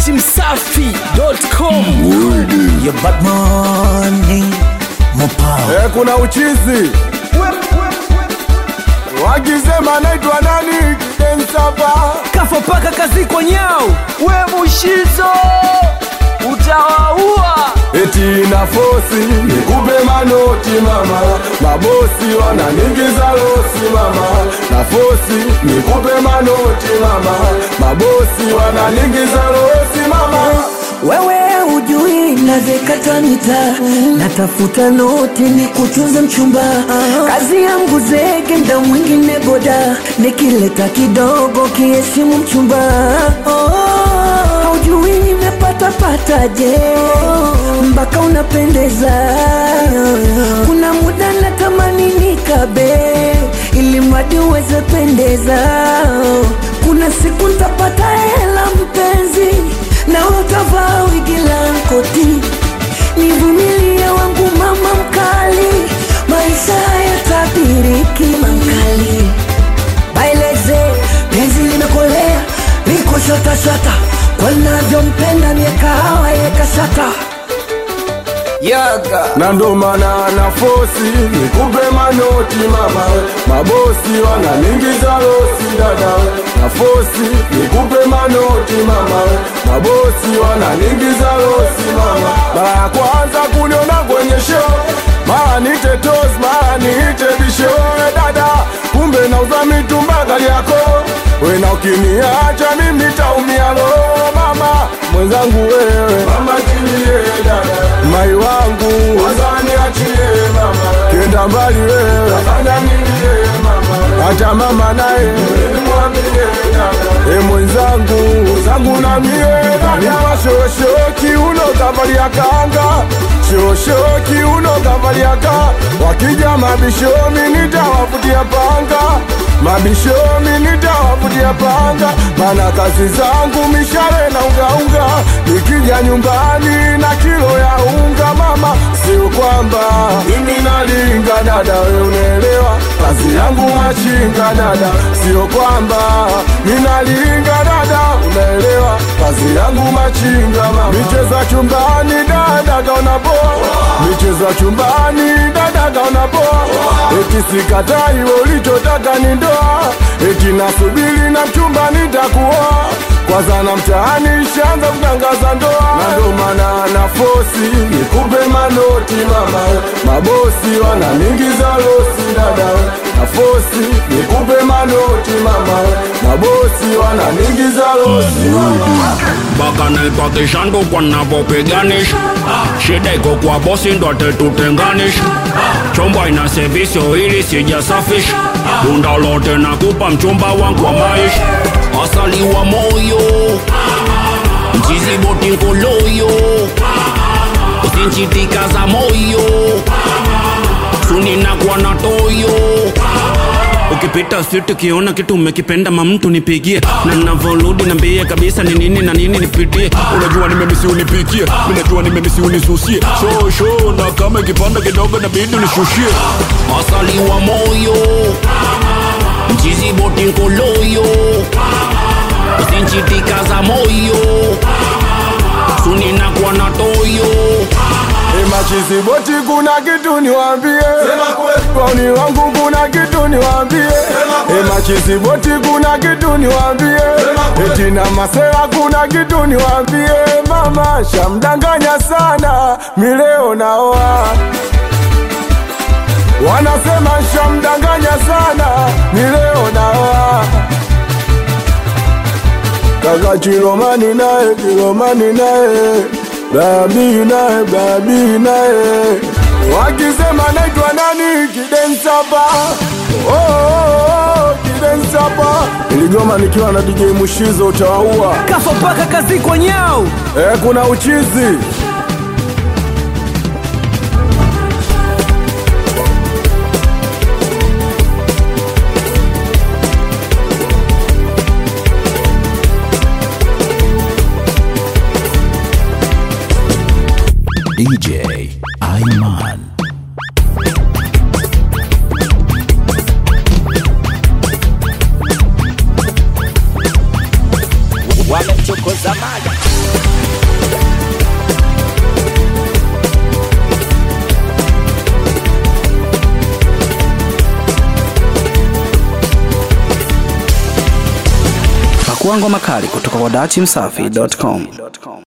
datimsafi.com Your bad money, more power. Eh, kuna uchizi wakisema naitwa nani kidensapa kafa paka kazi kwa nyao we mushizo utawaua eti na fosi nikupe manoti mama mabosi wananingiza losi mama na fosi nikupe manoti mama mabosi wananingiza losi mama Wewe hujui navyekata mita, natafuta noti ni kutunza mchumba. Kazi yangu zege, mda mwingine boda, nikileta kidogo kiheshimu mchumba. Haujui nimepata pataje, mpaka unapendeza. Kuna muda natamani nikabe, ili mradi uweze pendeza. Kuna siku ntapata hela mpenzi na utavaa wigi la koti. Nivumilie wangu mama mkali, maisha yatabiriki mankali. Baileze penzi limekolea, liko shata shata, kwa navyompenda mie kahawa yeka shata yaga na ndo maana na fosi nikupe manoti mama mabosi wananingiza losi dada na fosi nikupe manoti mama mabosi wananingiza losi mama mara ya kwanza kuniona kwenye show mara nite tos mara niite bisho we dada kumbe nauza mitumba gari yako wena ukiniacha mimi taumia lo mama mwenzangu wewe mama chilie dada mai wangu wazaniachie mama kenda mbali wewe afanya nilie mama hata mama naye mwambie dada e mwenzangu zangu na mie dada shoshoki uno kavalia kanga shoshoki uno kavalia ka wakija mabishomi nitawavutia panga mabishomi nitawavutia panga mana kazi zangu mishale na ungaunga nikija nyumbani na kilo ya unga mama sio kwamba mimi nalinga dada we unaelewa kazi yangu machinga dada sio kwamba minalinga dada unaelewa kazi yangu machinga mama micheza chumbani dada kaona poa micheza chumbani dada kaona poa eti sikatai we ulichotaka ni ndoa eti nasubiri na mchumba nitakuoa kwanza na mtaani shanza kutangaza ndoa na ndo maana na fosi nikupe manoti mama mabosi wananingiza losi dada na fosi nikupe manoti mama mabosi wananingiza losi mama mpaka naipakisha ndo kwa navyopiganisha shida iko kwa bosi ndo atetutenganisha chomba ina sevisio ili sijasafisha bunda lote nakupa mchumba wangu wa maisha asali wa moyo mchizi boti nkoloyo usinchitika za moyo suninakuwa na toyo ukipita siti ukiona kitu umekipenda mamtu nipigie na navoludi nambie kabisa ni nini na nini nipitie unajua nimemisi unipikie minajua nimemisi unisusie sho sho na kama ikipanda kidogo nabidi unishushie asali wa moyo mchizi boti nkoloyo usinchitika za moyo suninakuwa na toyo Machizi boti kuna kitu niwambie, wauni wangu kuna kitu niwambie. E machizi boti kuna kitu niwambie, eti na masera kuna kitu niwambie. Mama shamdanganya sana, mileo naoa wanasema shamdanganya sana, mileo naoa kaka Chilomani naye Chilomani naye babi naye babi naye wakisema naitwa nani kidensapa oh, oh, oh, kidensapa iligoma nikiwa na DJ Mushizo utawaua kafa paka kazi kwa nyao eh, kuna uchizi DJ Iman. wamemchokoza mali Pakua ngoma kali kutoka kwa dachimsafi.com.